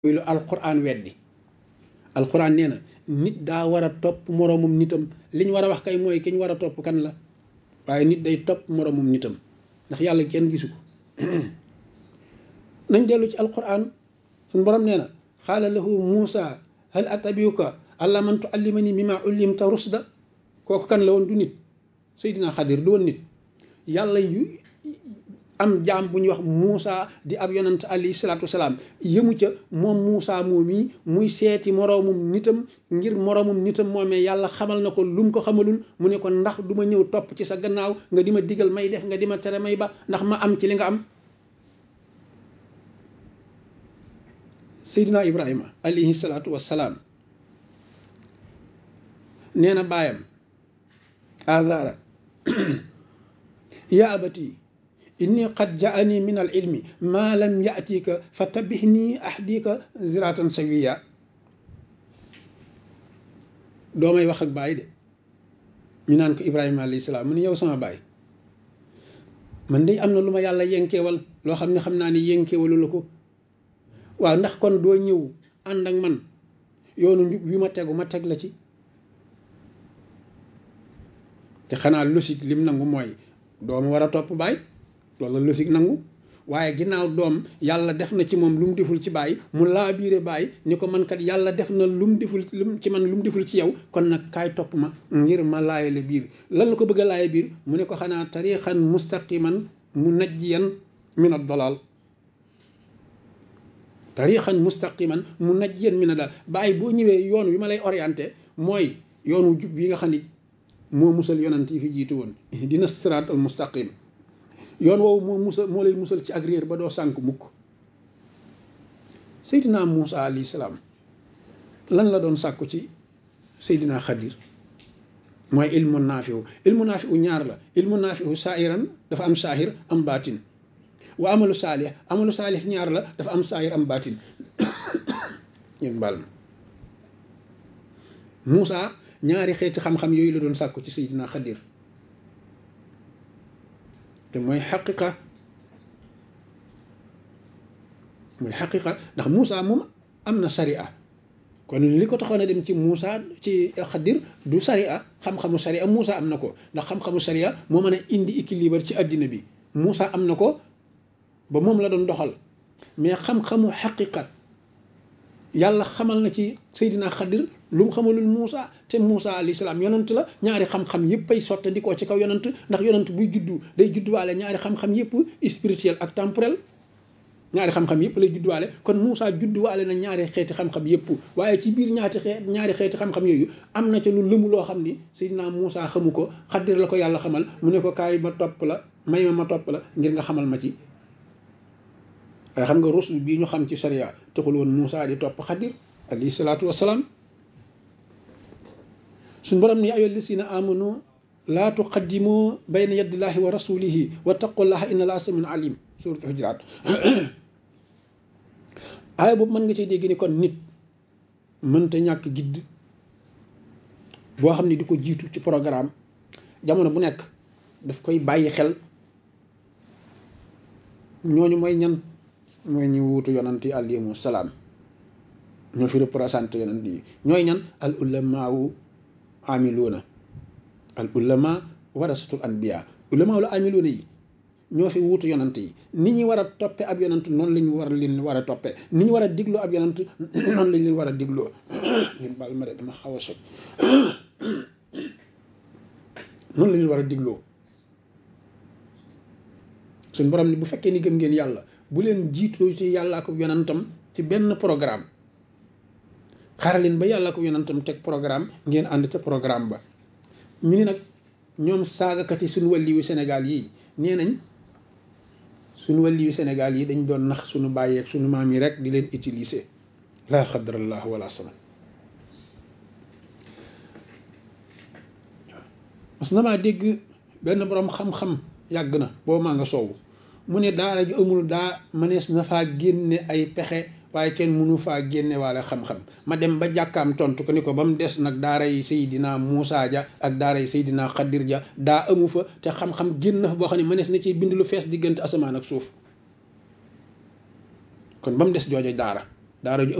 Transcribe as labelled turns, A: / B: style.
A: muy lu alquran weddi alquran nee na nit daa war a topp moroomum nitam li ñu war a wax kay mooy ki ñu war a topp kan la waaye nit day topp moroomum nitam ndax yàlla kenn gisu ko nañ dellu ci alquran suñu borom nee na xaala lahu muusa hal atabiuka alla man tuallimani mimma ullimta rusda kooku kan la woon du nit Seydina Xadir du woon nit yàlla yu am jaam bu ñuy wax Muusa di ab yonant alayhi salaatu wasalaam yëmu ca moom Muusa moom yi muy seeti moroomum nitam ngir moroomum nitam moomee yàlla xamal na ko lu mu ko xamalul mu ne ko ndax du ma ñëw topp ci sa gannaaw nga di ma digal may def nga di ma tere may ba ndax ma am ci li nga am Seydina Ibrahima alayhi salaatu wasalaam nee na baayam azara ya abati inni qad jaani min al ilmi ma lam yatika fa tabihni ahdika ziratan sawiya doomay wax ak baay de ñu naan ko ibrahima alayhi salaam mu ne yow sama baay man de am na lu ma yàlla yenkeewal loo xam ne xam naa ne yenkeewalu la ko waaw ndax kon doo ñëw ànd ak man yoonu njub wi ma tegu ma teg la ci te xanaa logique lim nangu mooy doomu war a topp baay loolu la logique nangu waaye ginnaaw doom yàlla def na ci moom lu mu deful ci baay mu laa biire baay ni ko man kat yàlla def na lu mu deful lu ci man lu mu deful ci yow kon nag kaay topp ma ngir ma laayale biir lan la ko bëgg a laaye biir mu ne ko xanaa tariixan mustaqiman mu najjiyan min ad-dalal tariixan mustaqiman mu najjiyan min ad-dalal baay boo ñëwee yoon wi ma lay orienté mooy yoonu jub yi nga xam ni moo musal yonant yi fi jiitu woon dina siraat al mustaqim yoon woowu moo musal moo lay musal ci ak réer ba doo sànk mukk seydina Muusa alayhi salaam lan la doon sàkku ci seydina Xadir mooy ilmu naafiu ilmu naafiu ñaar la ilmu naafiu saahiran dafa am saahir am baatin wa amalu saalih amalu saalih ñaar la dafa am saahir am baatin ñun baal ma Muusa ñaari xeeti xam-xam yooyu la doon sàkku ci seydina Xadir te mooy xaqiqa mooy xaqiqa ndax Moussa moom am na sariya kon li ko taxoon a dem ci Moussa ci Xadir du sariya xam-xamu sariya Moussa am na ko ndax xam-xamu sariya moo mën a indi équilibre ci àddina bi Moussa am na ko ba moom la doon doxal mais xam-xamu xaqiqa yàlla xamal na ci Seydina Xadir lu mu xamalul Moussa te Moussa alayhi salaam yonant la ñaari xam-xam yëpp ay sotte di ko ci kaw yonant ndax yonant buy juddu day judduwaale ñaari xam-xam yëpp spirituel ak temporel ñaari xam-xam yëpp lay judduwaale kon Moussa judduwaale na ñaari xeeti xam-xam yëpp waaye ci biir ñaati xeet ñaari xeeti xam-xam yooyu am na ca lu lëmu loo xam ni Seydina Moussa xamu ko Xadir la ko yàlla xamal mu ne ko kaay ma topp la may ma ma topp la ngir nga xamal ma ci waaye xam nga rusul bii ñu xam ci sharia taxul woon Moussa di topp Xadir alayhi salaatu wasalaam suñ borom ni ayyuha llazina amanu laa tuqaddimu bayna yadillahi wa rasulihi wa taqullaha inna allaha samiun alim surat hujurat aaya boobu mën nga ci dégg ni kon nit mënta ñàkk gidd boo xam ne di ko jiitu ci programme jamono bu nekk daf koy bàyyi xel ñooñu mooy ñan mooy ñu wuutu yonant yi alayhimu salaam ñoo fi représenté yonant yi ñooy ñan al ulamaawu amiluuna al ulama warasatul anbiya ulama wala amiluuna yi ñoo fi wuutu yonant yi ni ñu war a toppe ab yonant noonu la ñu war leen war a toppe ni ñu war a digloo ab yonant noonu lañ leen war a digloo yéen baal ma de dama xaw a soj noonu la ñu war a digloo suñ borom ni bu fekkee ni gëm ngeen yàlla bu leen jiitoo ci yàlla ak yonantam ci benn programme xaaral leen ba yàlla ko yonantam teg programme ngeen ànd ca programme ba ñu ni nag ñoom saagakat yi suñu wàlli yu Sénégal yi nee nañ suñu wàlli yu Sénégal yi dañ doon nax suñu bàyyeeg suñu maam yi rek di leen utiliser laa xadrallah wala sama mas na maa dégg benn borom xam-xam yàgg na boobu maa nga soowu mu ne daara ju amul daa mënees na faa génne ay pexe waaye kenn mënu faa génne waale xam-xam ma dem ba jàkkaam tontu ko ni ko ba mu des nag daara yi Seydina Moussa ja ak daara yi Seydina Xadir ja daa amu fa te xam-xam génn fa boo xam ne mënees na ci bind lu fees diggante asamaan ak suuf kon ba mu des joojo daara daara ju